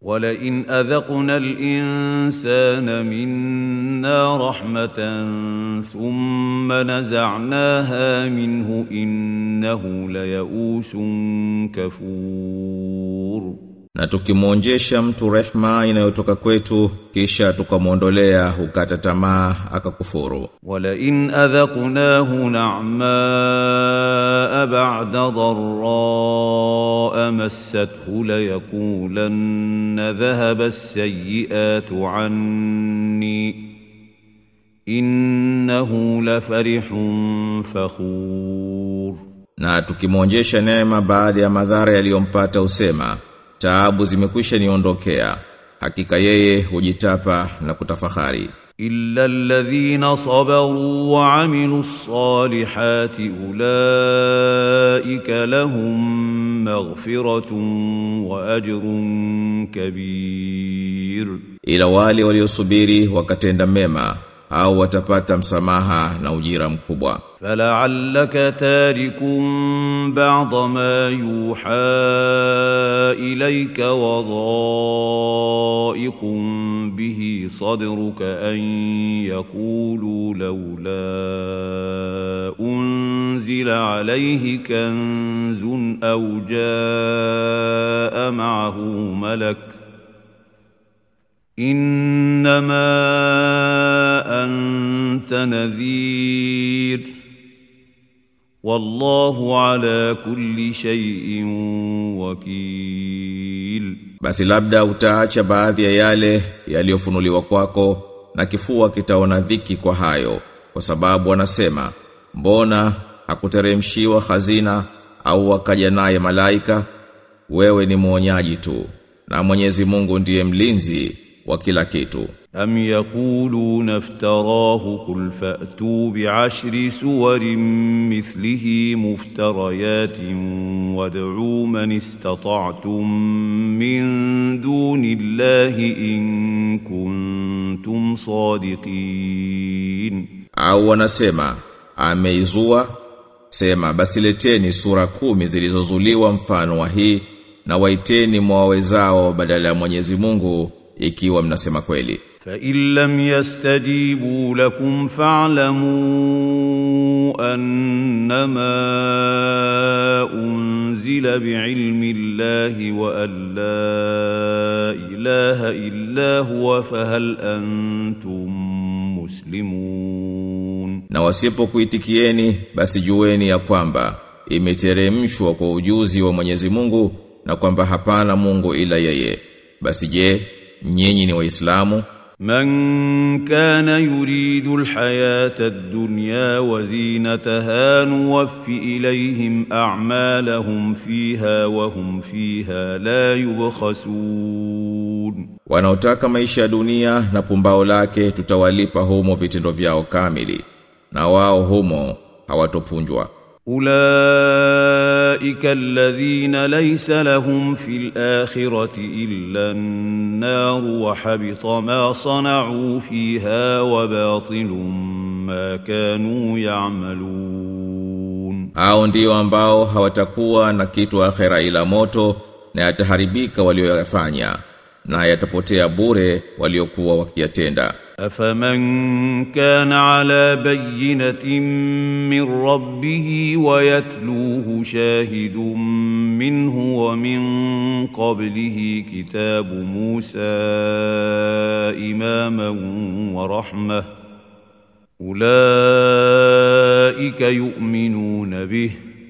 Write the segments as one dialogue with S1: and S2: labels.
S1: ولئن أذقنا الإنسان منا رحمة ثم نزعناها منه إنه ليئوس كفور
S2: Na tukimwonjesha mtu rehma inayotoka kwetu kisha tukamwondolea hukata tamaa akakufuru.
S1: ولئن أذقناه نعماء بعد ضراء مسته ليقولن ذهب السيئات عني إنه لفرح فخور
S2: Na tukimwonjesha neema baada ya madhara yaliyompata usema, taabu zimekwisha niondokea. Hakika yeye hujitapa na kutafahari.
S1: إلا الذين صبروا وعملوا الصالحات أولئك لهم مغفرة وأجر كبير
S2: Ila wale waliosubiri wakatenda mema au watapata msamaha na ujira mkubwa.
S1: فلعلك تارك بعض ما يوحى إليك وضائق به صدرك أن يقولوا لولا أنزل عليه كنز أو جاء معه ملك إنما أنت نذير والله على كل شيء وكيل
S2: Basi labda utaacha baadhi ya yale yaliyofunuliwa kwako na kifua kitaona dhiki kwa hayo kwa sababu wanasema mbona hakuteremshiwa hazina au wakaja naye malaika wewe ni mwonyaji tu na Mwenyezi Mungu ndiye mlinzi wa kila kitu
S1: أم يقولون افتراه قل فأتوا بعشر سور مثله مفتريات وادعوا من استطعتم من دون الله إن كنتم صادقين
S2: au wanasema ameizua sema basi leteni sura kumi zilizozuliwa mfano wa hii na waiteni mwawezao badala ya Mwenyezi Mungu ikiwa mnasema kweli
S1: فإن لم يستجيبوا لكم فاعلموا أنما أنزل بعلم الله وأن لا إله إلا هو فهل أنتم مسلمون
S2: na wasipokuitikieni basi jueni ya kwamba imeteremshwa kwa ujuzi wa Mwenyezi Mungu na kwamba hapana Mungu ila yeye basi je nyinyi ni waislamu
S1: من كان يريد الحياة الدنيا وزينتها نوف إليهم أعمالهم فيها وهم فيها لا يبخسون
S2: wanaotaka maisha ya dunia na pumbao lake tutawalipa humo vitendo vyao kamili na wao humo hawatopunjwa
S1: أولئك الذين ليس لهم في الآخرة إلا النار وحبط ما صنعوا فيها وباطل ما كانوا يعملون
S2: hao ndio ambao hawatakuwa na kitu akhera ila moto na yataharibika walioyafanya na yatapotea bure waliokuwa wakiyatenda
S1: أفمن كان على بينة من ربه ويتلوه شاهد منه ومن قبله كتاب موسى إماما ورحمة أولئك يؤمنون به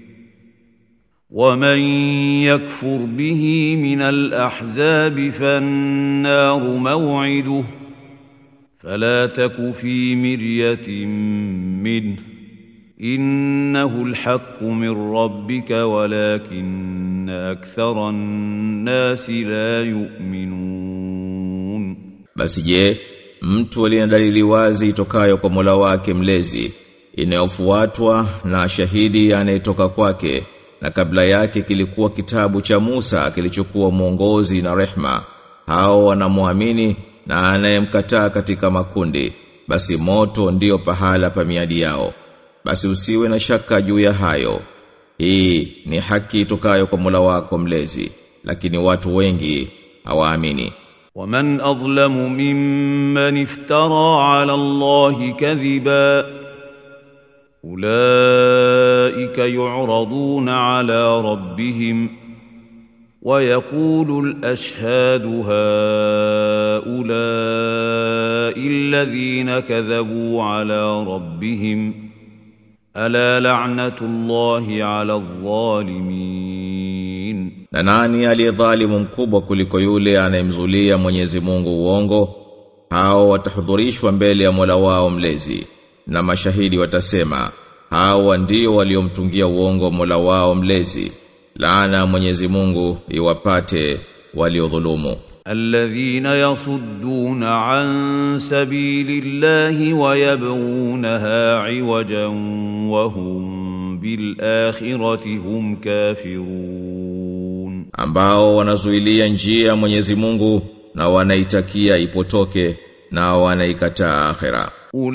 S1: ومن يكفر به من الأحزاب فالنار موعده فلا تك في مرية منه إنه الحق من ربك ولكن أكثر الناس لا يؤمنون
S2: basi je mtu aliye na dalili wazi itokayo kwa Mola wake mlezi inayofuatwa na shahidi anayetoka kwake na kabla yake kilikuwa kitabu cha Musa kilichokuwa mwongozi na rehma hao wanamwamini na anayemkataa katika makundi basi moto ndiyo pahala pa miadi yao basi usiwe na shaka juu ya hayo hii ni haki itokayo kwa Mola wako mlezi lakini watu wengi hawaamini
S1: ومن أظلم ممن افترى على الله كذبا أولئك يعرضون على ربهم ويقول الأشهاد هؤلاء الذين كذبوا على ربهم ألا لعنة الله على الظالمين
S2: na nani aliyedhalimu mkubwa kuliko yule anayemzulia Mwenyezi Mungu uongo hao watahudhurishwa mbele ya Mola wao mlezi na mashahidi watasema hao ndio waliomtungia uongo Mola wao mlezi laana ya Mwenyezi Mungu iwapate waliodhulumu
S1: الذين يصدون عن سبيل الله ويبغونها عوجا وهم بالآخرة هم كافرون
S2: ambao wanazuilia njia ya Mwenyezi Mungu na wanaitakia ipotoke na wanaikataa akhera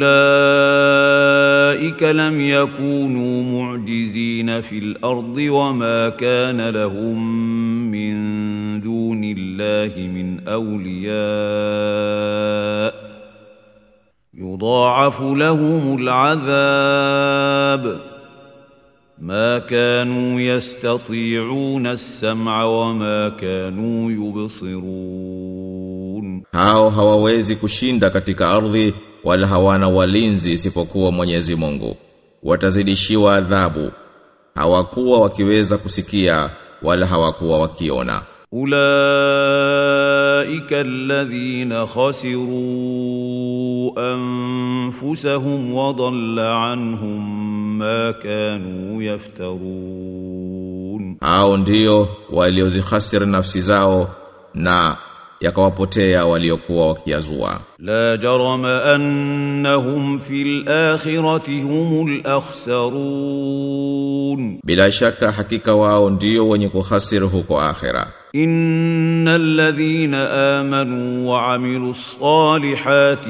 S1: أولئك لم يكونوا معجزين في الأرض وما كان لهم من دون الله من أولياء يضاعف لهم العذاب ما كانوا يستطيعون السمع وما كانوا يبصرون
S2: hao hawawezi kushinda katika ardhi wala hawana walinzi isipokuwa Mwenyezi Mungu watazidishiwa adhabu hawakuwa wakiweza kusikia wala hawakuwa wakiona
S1: أولئك الذين خسروا أنفسهم وضل عنهم ما كانوا يفترون
S2: hao ndio waliozihasiri nafsi zao na yakawapotea waliokuwa wakiazua
S1: لا جرم أنهم في الآخرة هم الأخسرون
S2: bila shaka hakika wao ndio wenye kuhasiri huko akhera
S1: إن الذين آمنوا وعملوا الصالحات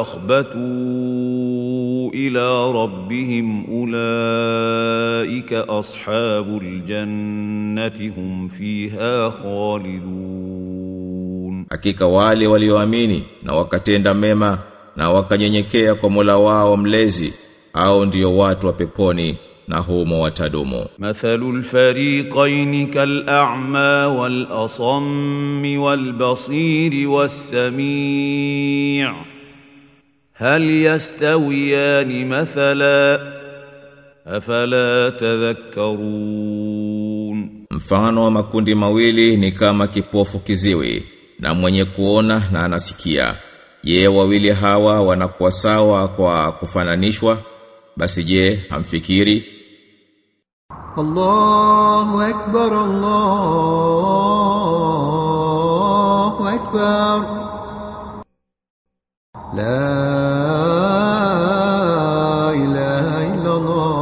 S1: وأخبتوا إلى ربهم أولئك أصحاب الجنة هم فيها خالدون
S2: hakika wale walioamini na wakatenda mema na wakanyenyekea kwa Mola wao mlezi au ndio watu wa peponi na humo watadumu
S1: مثل الفريقين كالأعمى والأصم والبصير والسميع هل يستويان مثلا أفلا تذكرون
S2: mfano wa makundi mawili ni kama kipofu kiziwi na mwenye kuona na anasikia je wawili hawa wanakuwa sawa kwa kufananishwa basi je hamfikiri
S3: الله أكبر الله أكبر لا إله إلا الله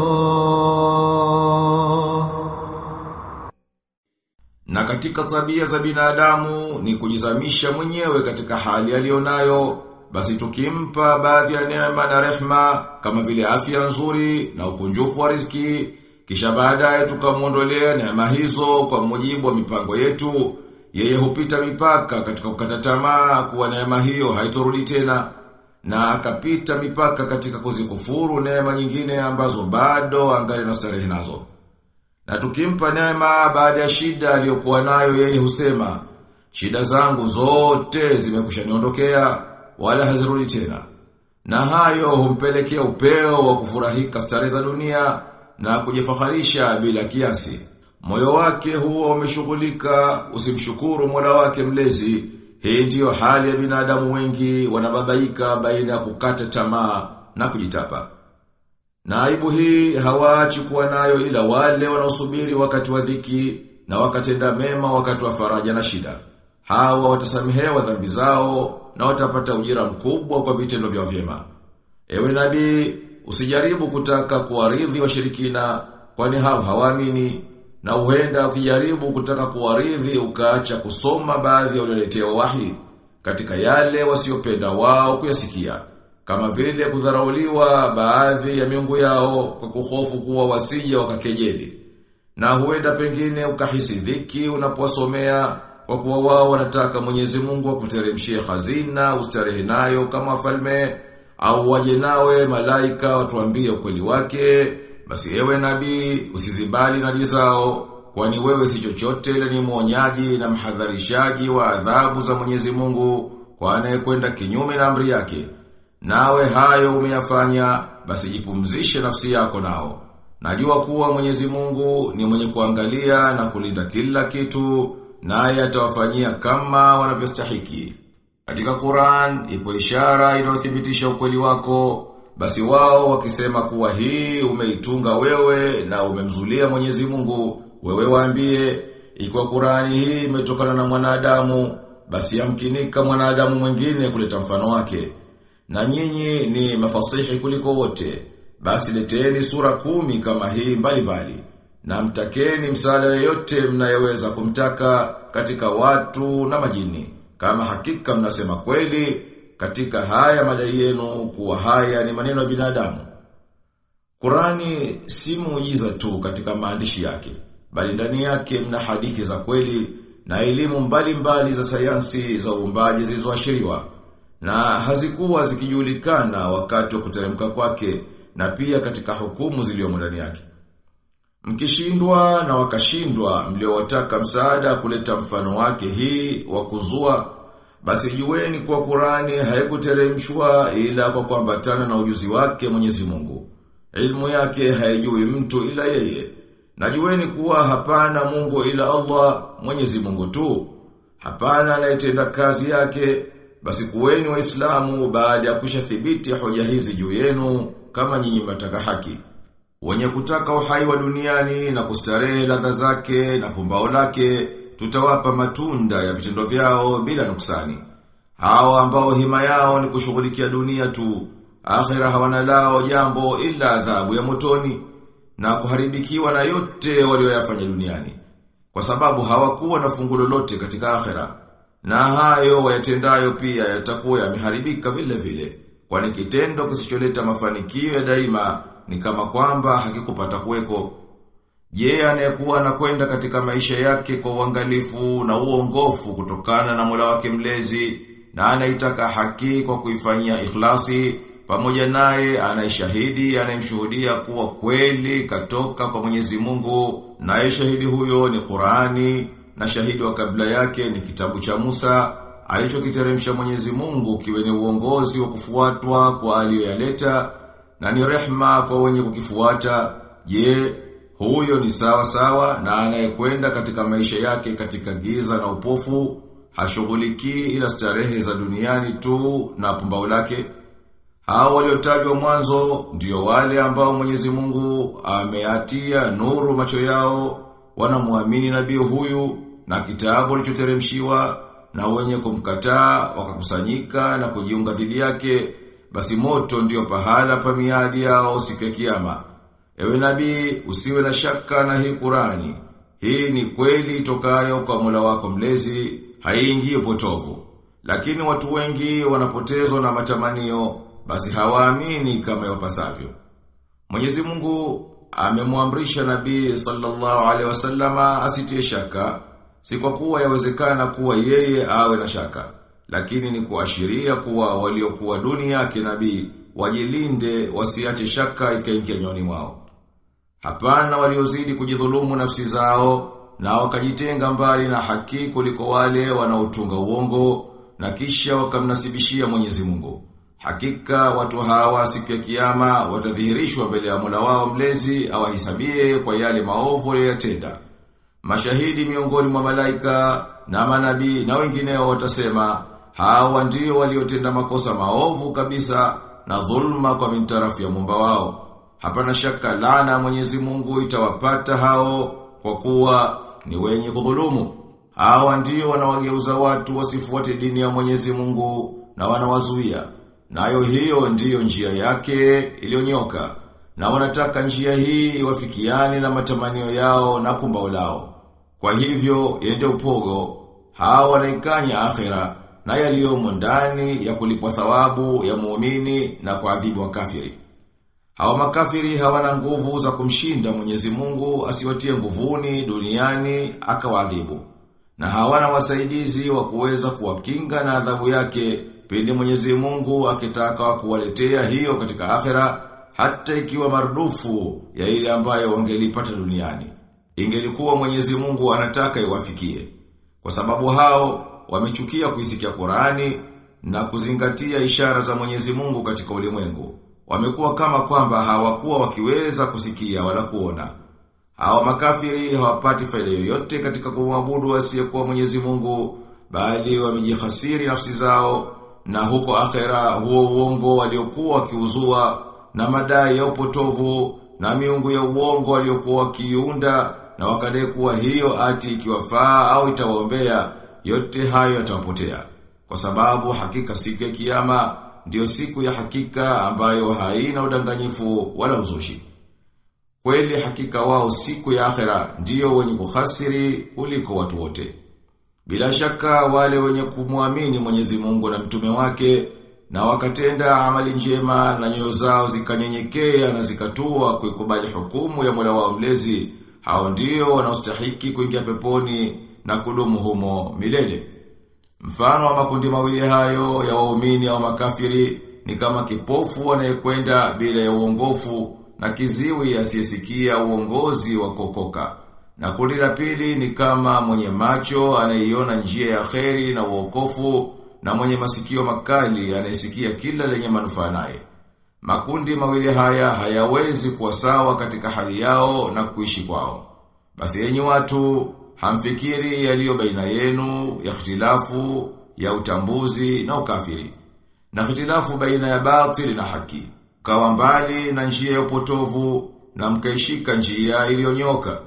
S4: Na katika tabia za binadamu ni kujizamisha mwenyewe katika hali aliyonayo, basi tukimpa baadhi ya neema na rehma kama vile afya nzuri na ukunjufu wa riziki, kisha baadaye tukamwondolea neema hizo kwa mujibu wa mipango yetu, yeye hupita mipaka katika kukata tamaa kuwa neema hiyo haitorudi tena na akapita mipaka katika kuzikufuru neema nyingine ambazo bado angali na starehe nazo. Na tukimpa neema baada ya shida aliyokuwa nayo yeye husema, shida zangu zote zimekushaniondokea wala hazirudi tena. Na hayo humpelekea upeo wa kufurahika starehe za dunia na kujifaharisha bila kiasi. Moyo wake huwa umeshughulika usimshukuru Mola wake mlezi. Hii ndiyo hali ya binadamu wengi wanababaika baina ya kukata tamaa na kujitapa. Na aibu hii hawaachi kuwa nayo ila wale wanaosubiri wakati wa dhiki na wakatenda mema wakati wa faraja na shida. Hawa watasamehewa dhambi zao na watapata ujira mkubwa kwa vitendo vyao vyema. Ewe nabii, usijaribu kutaka kuwaridhi washirikina kwani hao hawaamini na huenda ukijaribu kutaka kuwaridhi ukaacha kusoma baadhi ya walioletewa wahi katika yale wasiopenda wao kuyasikia kama vile kudharauliwa baadhi ya miungu yao kwa kuhofu kuwa wasije wakakejeli. Na huenda pengine ukahisi dhiki unapowasomea kwa kuwa wao wanataka Mwenyezi Mungu akuteremshie hazina ustarehe nayo kama wafalme au waje nawe malaika watuambie ukweli wake basi ewe nabii usizibali na zao kwani wewe si chochote ila ni mwonyaji na mhadharishaji wa adhabu za Mwenyezi Mungu kwa anayekwenda kinyume na amri yake nawe hayo umeyafanya basi jipumzishe nafsi yako nao najua kuwa Mwenyezi Mungu ni mwenye kuangalia na kulinda kila kitu naye atawafanyia kama wanavyostahiki katika Qur'an ipo ishara inayothibitisha ukweli wako basi wao wakisema kuwa hii umeitunga wewe na umemzulia Mwenyezi Mungu wewe waambie ikiwa Qur'ani hii imetokana na mwanadamu basi yamkinika mwanadamu mwingine kuleta mfano wake na nyinyi ni mafasihi kuliko wote basi leteni sura kumi kama hii mbali mbali na mtakeni msaada yoyote mnayeweza kumtaka katika watu na majini kama hakika mnasema kweli katika haya madai yenu kuwa haya ni maneno ya binadamu Qurani si muujiza tu katika maandishi yake bali ndani yake mna hadithi za kweli na elimu mbalimbali za sayansi za uumbaji zilizoashiriwa na hazikuwa zikijulikana wakati wa kuteremka kwake na pia katika hukumu zilizomo ndani yake Mkishindwa na wakashindwa mliowataka msaada kuleta mfano wake hii wa kuzua basi jueni kuwa Qurani haikuteremshwa ila kwa kuambatana na ujuzi wake Mwenyezi Mungu. Ilmu yake haijui mtu ila yeye. Na jueni kuwa hapana Mungu ila Allah, Mwenyezi Mungu tu. Hapana anayetenda kazi yake, basi kuweni waislamu baada ya kushathibiti hoja hizi juu yenu kama nyinyi mnataka haki. Wenye kutaka uhai wa duniani na kustarehe ladha zake na pumbao lake, tutawapa matunda ya vitendo vyao bila nuksani. Hao ambao hima yao ni kushughulikia dunia tu, akhira hawana lao jambo ila adhabu ya motoni na kuharibikiwa na yote walioyafanya duniani. Kwa sababu hawakuwa na fungu lolote katika akhira. Na hayo wayatendayo pia yatakuwa yameharibika vile vile. Kwani kitendo kisicholeta mafanikio ya daima ni kama kwamba hakikupata kuweko. Je, anayekuwa anakwenda katika maisha yake kwa uangalifu na uongofu kutokana na Mola wake mlezi na anaitaka haki kwa kuifanyia ikhlasi pamoja naye anayeshahidi anayemshuhudia kuwa kweli katoka kwa Mwenyezi Mungu naye shahidi huyo ni Qur'ani na shahidi wa kabla yake ni kitabu cha Musa alichokiteremsha Mwenyezi Mungu kiwe ni uongozi wa kufuatwa kwa aliyoyaleta na ni rehma kwa wenye kukifuata je huyo ni sawa sawa na anayekwenda katika maisha yake katika giza na upofu hashughulikii ila starehe za duniani tu na pumbao lake hao waliotajwa mwanzo ndio wale ambao Mwenyezi Mungu ameatia nuru macho yao wanamwamini nabii huyu na kitabu alichoteremshiwa na wenye kumkataa wakakusanyika na kujiunga dhidi yake basi moto ndio pahala pa miadi yao siku ya kiyama ewe nabii usiwe na shaka na hii Qurani hii ni kweli itokayo kwa Mola wako mlezi haiingii upotovu lakini watu wengi wanapotezwa na matamanio basi hawaamini kama yapasavyo Mwenyezi Mungu amemwamrisha Nabii sallallahu alaihi wasallama asitie shaka si kwa kuwa yawezekana kuwa yeye awe na shaka lakini ni kuashiria kuwa waliokuwa duni yake nabii wajilinde wasiache shaka ikaingia nyoni mwao hapana waliozidi kujidhulumu nafsi zao na wakajitenga mbali na haki kuliko wale wanaotunga uongo na kisha wakamnasibishia Mwenyezi Mungu Hakika watu hawa siku ya kiyama watadhihirishwa mbele ya Mola wao mlezi awahisabie kwa yale maovu waliyotenda. Mashahidi miongoni mwa malaika na manabii na wengineo watasema hawa ndio waliotenda makosa maovu kabisa na dhulma kwa mintarafu ya Muumba wao. Hapana shaka laana ya Mwenyezi Mungu itawapata hao kwa kuwa ni wenye kudhulumu. Hawa ndio wanawageuza watu wasifuate dini ya Mwenyezi Mungu na wanawazuia. Nayo hiyo ndiyo njia yake iliyonyoka na wanataka njia hii iwafikiane na matamanio yao na pumbao lao. Kwa hivyo yende upogo, hao wanaikanya akhira na yaliyomo ndani ya kulipwa thawabu ya muumini na kuadhibu wa kafiri. Hao makafiri hawana nguvu za kumshinda Mwenyezi Mungu asiwatie nguvuni duniani akawaadhibu. na hawana wasaidizi wa kuweza kuwakinga na adhabu yake pindi Mwenyezi Mungu akitaka kuwaletea hiyo katika akhera hata ikiwa marudufu ya ile ambayo wangelipata duniani. Ingelikuwa Mwenyezi Mungu anataka iwafikie. Kwa sababu hao wamechukia kuisikia Qur'ani na kuzingatia ishara za Mwenyezi Mungu katika ulimwengu. Wamekuwa kama kwamba hawakuwa wakiweza kusikia wala kuona. Hao makafiri hawapati faida yoyote katika kumwabudu asiyekuwa Mwenyezi Mungu, bali wamejihasiri nafsi zao na huko akhera huo uongo waliokuwa wakiuzua na madai ya upotovu na miungu ya uongo waliokuwa wakiunda na wakadai kuwa hiyo ati ikiwafaa au itawaombea yote hayo yatawapotea. Kwa sababu hakika siku ya kiyama ndiyo siku ya hakika ambayo haina udanganyifu wala uzushi. Kweli hakika wao siku ya akhera ndiyo wenye kuhasiri kuliko watu wote. Bila shaka wale wenye kumwamini Mwenyezi Mungu na mtume wake na wakatenda amali njema na nyoyo zao zikanyenyekea na zikatua kuikubali hukumu ya Mola wao mlezi, hao ndio wanaostahiki kuingia peponi na kudumu humo milele. Mfano wa makundi mawili hayo ya waumini au makafiri ni kama kipofu anayekwenda bila ya uongofu na kiziwi asiyesikia uongozi wa kokoka. Na kundi la pili ni kama mwenye macho anayeiona njia ya kheri na uokofu na mwenye masikio makali anayesikia kila lenye manufaa naye. Makundi mawili haya hayawezi kuwa sawa katika hali yao na kuishi kwao. Basi enyi watu hamfikiri yaliyo baina yenu ya ikhtilafu ya utambuzi na ukafiri. Na ikhtilafu baina ya batili na haki. Kawa mbali na njia ya upotovu na mkaishika njia iliyonyoka.